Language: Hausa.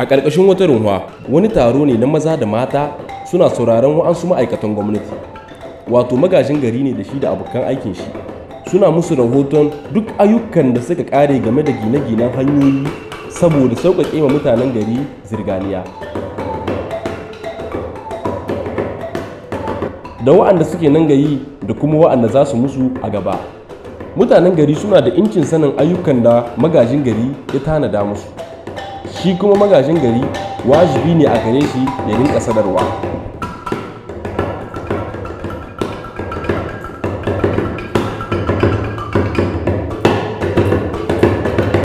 a ƙarƙashin wata runwa wani taro ne na maza da mata suna sauraron wa'ansu ma'aikatan gwamnati wato magajin gari ne da shi da abokan aikin shi suna musu rahoton duk ayyukan da suka ƙare game da gine-ginen hanyoyi saboda sauƙaƙe wa mutanen gari zirganiya da wa'anda suke nan gayi da kuma wa'anda za su musu a gaba mutanen gari suna da incin sanin ayyukan da magajin gari ya tanada musu shi kuma magajin gari wajibi ne a gare shi ya rinka sadarwa